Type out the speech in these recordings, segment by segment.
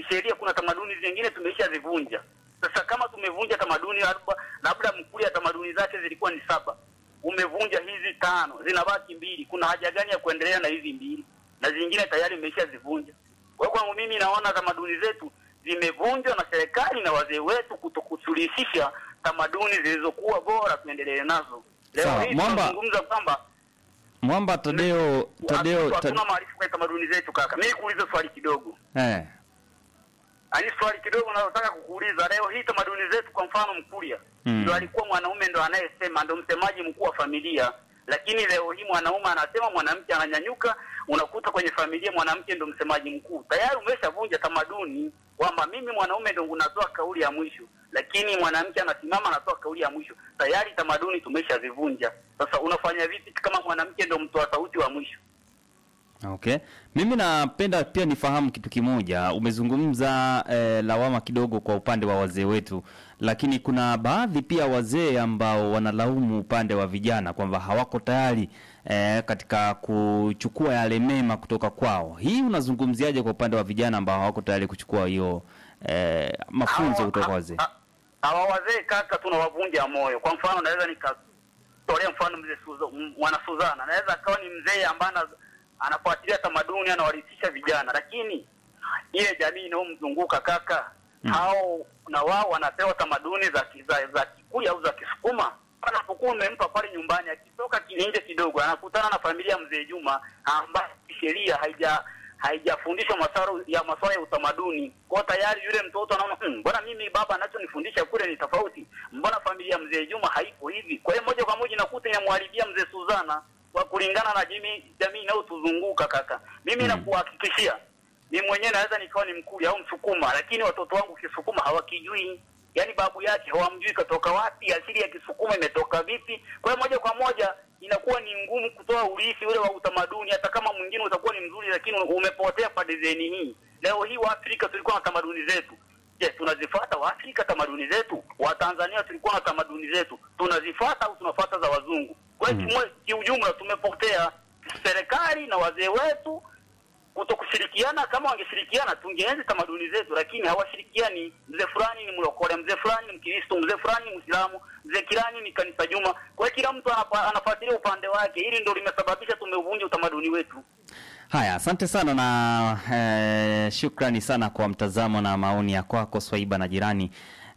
kisheria kuna tamaduni zingine tumeshazivunja. Sasa kama tumevunja tamaduni labda labda Mkuria tamaduni zake zilikuwa ni saba, umevunja hizi tano, zinabaki mbili, kuna haja gani ya kuendelea na hizi mbili na zingine tayari umeshazivunja? Kwa hiyo kwangu mimi naona tamaduni zetu zimevunjwa na serikali na wazee wetu kutokusuluhisha tamaduni zilizokuwa bora, tuendelee nazo. Leo Sawa, hii Mwamba- tunazungumza kwamba Mwamba Tadeo Tadeo hatuna Tadeo maarifa kwa tamaduni zetu. Kaka, mimi kuuliza swali kidogo eh Yaani swali kidogo nalotaka kukuuliza leo hii, tamaduni zetu, kwa mfano Mkuria Mm. ndo alikuwa mwanaume ndo anayesema, ndo msemaji mkuu wa familia, lakini leo hii mwanaume anasema, mwanamke ananyanyuka, unakuta kwenye familia mwanamke ndo msemaji mkuu. Tayari umeshavunja tamaduni kwamba mimi mwanaume ndo unatoa kauli ya mwisho, lakini mwanamke anasimama anatoa kauli ya mwisho. Tayari tamaduni tumeshazivunja. Sasa unafanya vipi kama mwanamke ndo mtoa sauti wa mwisho? Okay. Mimi napenda pia nifahamu kitu kimoja. Umezungumza eh, lawama kidogo kwa upande wa wazee wetu, lakini kuna baadhi pia wazee ambao wanalaumu upande wa vijana kwamba hawako tayari eh, katika kuchukua yale mema kutoka kwao. Hii unazungumziaje kwa upande wa vijana ambao hawako tayari kuchukua hiyo eh, mafunzo Hawa- kutoka kwa ha- wazee? ha- Hawa wazee kaka, tunawavunja moyo. Kwa mfano, naweza nikatolea mfano mzee Suza- m- mwana Suzana, naweza akawa ni mzee ambaye ana- anafuatilia tamaduni, anawarithisha vijana, lakini ile jamii inayomzunguka kaka, Mm. hao na wao wanapewa tamaduni za ki- za, za Kikuyu au za Kisukuma. Anapokuwa umempa pale nyumbani, akitoka ki- nje kidogo, anakutana na familia ya mzee Juma ambayo sheria haija haijafundishwa masuala ya masuala ya utamaduni. Kwa tayari yule mtoto anaona "Hmm, mbona mimi baba anachonifundisha kule ni tofauti, mbona familia ya mzee Juma haipo hivi? Kwa hiyo moja kwa moja inakuta inamharibia mzee Suzana kwa kulingana na jamii jamii inayotuzunguka kaka. Mimi Mm. nakuhakikishia mimi mwenyewe naweza nikawa ni Mkuria au Msukuma, lakini watoto wangu Kisukuma hawakijui, yaani babu yake hawamjui katoka wapi, asili ya Kisukuma imetoka vipi. Kwa hiyo moja kwa moja inakuwa ni ngumu kutoa urithi ule wa utamaduni, hata kama mwingine utakuwa ni mzuri, lakini umepotea kwa design hii. Leo hii Waafrika tulikuwa na tamaduni zetu. Je, tunazifuata Waafrika tamaduni zetu? Watanzania tulikuwa na tamaduni zetu, tunazifuata au tunafuata za wazungu? Kwa hiyo Mm. kimwe- kiujumla tumepotea. Serikali na wazee wetu kuto kushirikiana. Kama wangeshirikiana tungeenzi tamaduni zetu, lakini hawashirikiani. Mzee fulani ni mlokole, mzee fulani ni Mkristo, mzee fulani ni Mwislamu, mzee kirani ni kanisa Juma. Kwa hiyo kila mtu anapa- anafuatilia upande wake. Hili ndio limesababisha tumeuvunja utamaduni wetu. Haya, asante sana na eh, shukrani sana kwa mtazamo na maoni ya kwako Swaiba na jirani.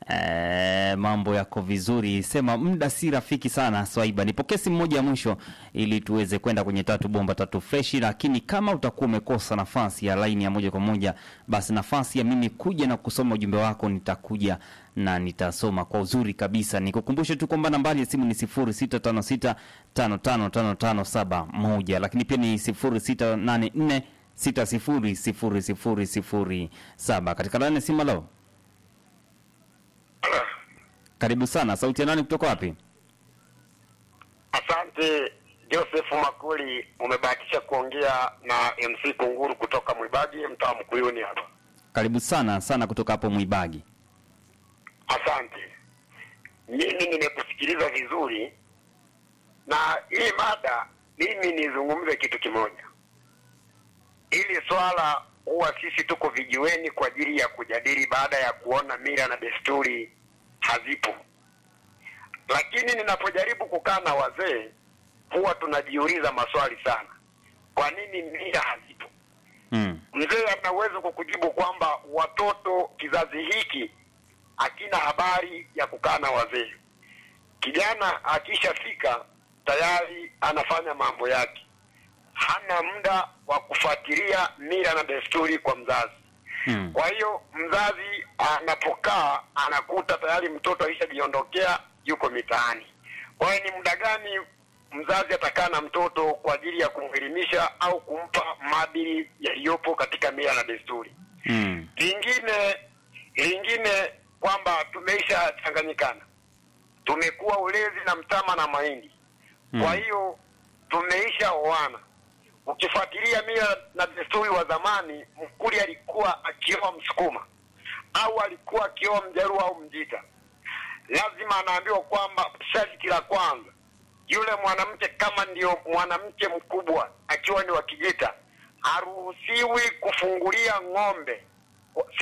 Eh, mambo yako vizuri, sema muda si rafiki sana Swaiba. Nipokee simu moja ya mwisho ili tuweze kwenda kwenye tatu bomba tatu freshi, lakini kama utakuwa umekosa nafasi ya laini ya moja kwa moja, basi nafasi ya mimi kuja na kusoma ujumbe wako nitakuja na nitasoma kwa uzuri kabisa. Nikukumbushe tu kwamba nambari ya simu ni 0656555571 lakini pia ni 0684600007 katika laini ya simu. Leo karibu sana, sauti ya nani kutoka wapi? Asante Joseph Makuli, umebahatisha kuongea na MC Kunguru kutoka Mwibagi, mtaa Mkuyuni hapa. Karibu sana sana kutoka hapo Mwibagi. Asante, mimi nimekusikiliza vizuri, na hii mada mimi nizungumze kitu kimoja. Hili swala huwa sisi tuko vijiweni kwa ajili ya kujadili baada ya kuona mila na desturi hazipo, lakini ninapojaribu kukaa na wazee huwa tunajiuliza maswali sana, kwa nini mila hazipo? Mm. Mzee ana uwezo kukujibu kwamba watoto kizazi hiki hakina habari ya kukaa na wazee. Kijana akishafika tayari anafanya mambo yake, hana muda wa kufuatilia mila na desturi kwa mzazi. Mm. Kwa hiyo mzazi anapokaa anakuta tayari mtoto alishajiondokea, yuko mitaani. Kwa hiyo ni muda gani mzazi atakaa na mtoto kwa ajili ya kumwelimisha au kumpa maadili yaliyopo katika mila na desturi? Mm. Lingine lingine kwamba tumeisha changanyikana, tumekuwa ulezi na mtama na mahindi. Kwa Mm. hiyo tumeisha oana. Ukifuatilia mila na desturi wa zamani, Mkuli alikuwa akioa Msukuma au alikuwa akioa Mjaruo au Mjita, lazima anaambiwa kwamba sharti la kwanza, yule mwanamke kama ndio mwanamke mkubwa akiwa ni wa Kijita, haruhusiwi kufungulia ng'ombe